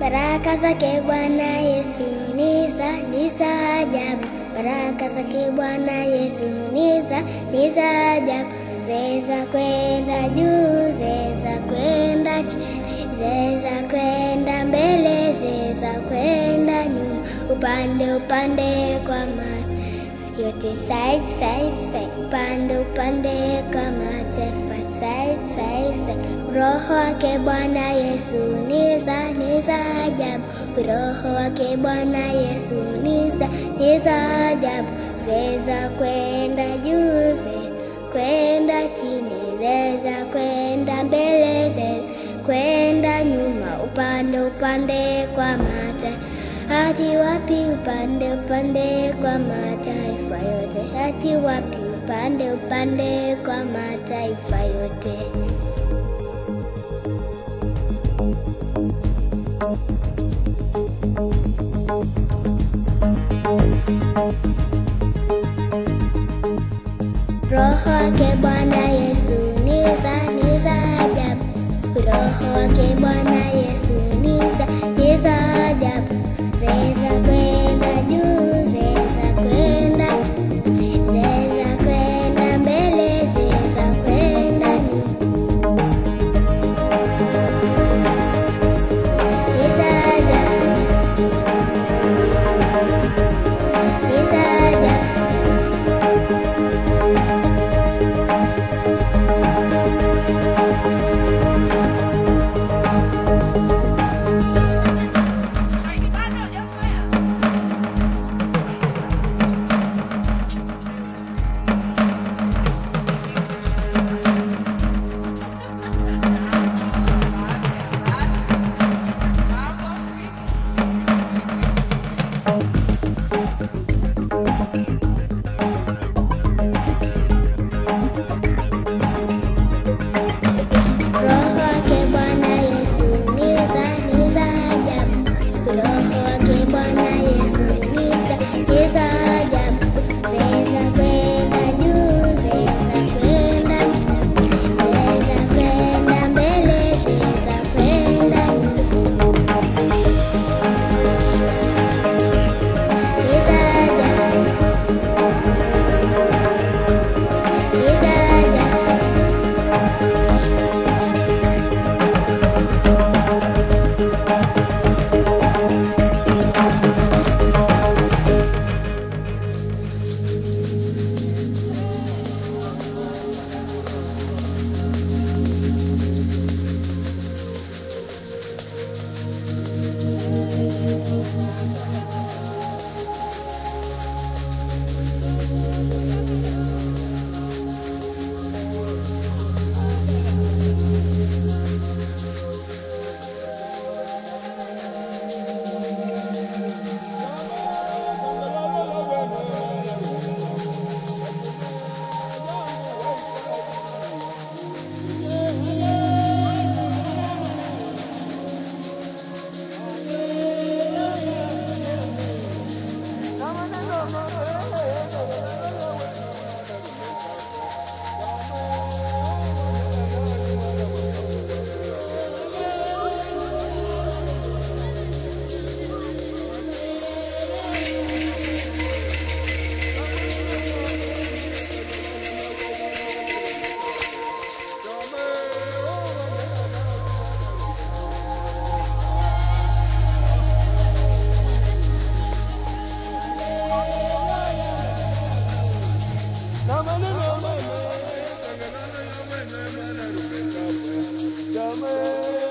Baraka zake Bwana Yesu ni za ni za ajabu. Baraka zake Bwana Yesu ni za ni za ajabu. Zeza kwenda juu, zeza kwenda chini, zeza kwenda mbele, zeza kwenda nyuma, upande upande kwa macho yote, side side side, upande upande kwa mataifa, side side side. Roho wake Bwana Yesu ni za ni za ajabu. Roho wake Bwana Yesu ni za ni za ajabu. Zeza kwenda juu, zeza kwenda chini, zeza kwenda mbele, zeza kwenda nyuma, upande upande kwa mataifa hati wapi upande upande kwa mataifa yote, hati wapi upande upande kwa mataifa yote. Roho wake Bwana Yesu ni za ni za ajabu. Roho wake Bwana Yesu ni za ni za ajabu. Zeza kwenda juu, zeza kwenda chini, zeza kwenda mbele, zeza kwenda nyuma. Ni za ajabu. Ni za ajabu. Roho wake Bwana Yesu ni za ni za ajabu. Roho wake Bwana Yesu ni za ni za ajabu. Zeza kwenda juu, zeza kwenda chini, zeza kwenda mbele, zeza kwenda nyuma. Ni za ajabu. Ni za ajabu. Jamani,